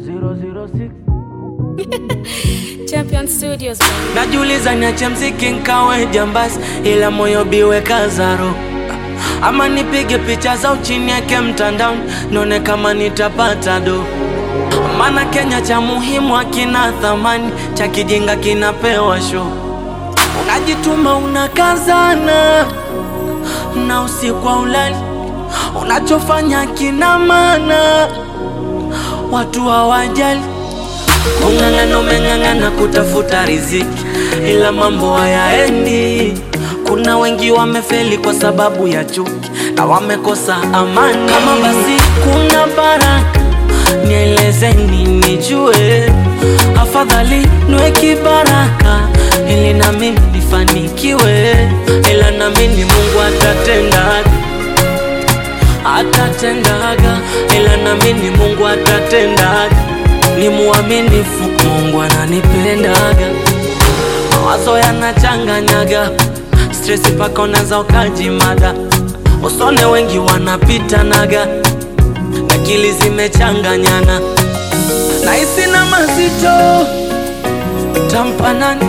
006 Champion Studios baby. Najiuliza niache mziki nkawe jambasi, ila moyo biwe kazaro, ama nipige picha za uchini yake mtandaoni, nione kama nitapata do. Maana Kenya cha muhimu hakina thamani, cha kijinga kinapewa show. Unajituma unakazana na usiku wa ulali, unachofanya kina maana, watu hawajali Kung'ang'ana umeng'ang'ana kutafuta riziki, ila mambo hayaendi. Kuna wengi wamefeli kwa sababu ya chuki na wamekosa amani. Kama basi kuna baraka, nielezeni nijue, afadhali niwe kibaraka ili na mimi nifanikiwe, ila naamini Mungu atatendaga atatendaga, ila naamini Mungu atatendaga ni muaminifu, Mungu ananipendaga. Mawazo yanachanganyaga, stress paka unaza ukajimada, usone wengi wanapitanaga, akili zimechanganyana, nahisi na mazito tampa nani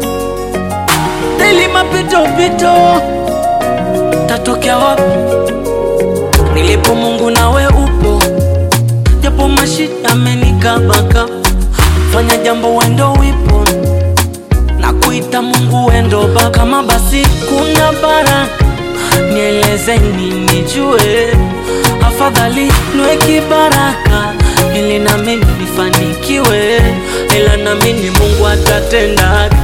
deli mapitopito tatokea wapi nilipo Mungu nawe upo japo mashida amenikabaka, fanya jambo wendo wipo na kuita Mungu wendo baba. Kama basi kuna baraka, nielezeni nijue, afadhali niwe kibaraka ili na mimi nifanikiwe, ila naamini Mungu atatendaga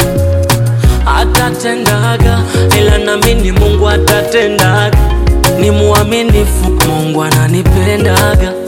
atatendaga, ila naamini Mungu atatendaga. Ni muaminifu, Mungu ananipendaga.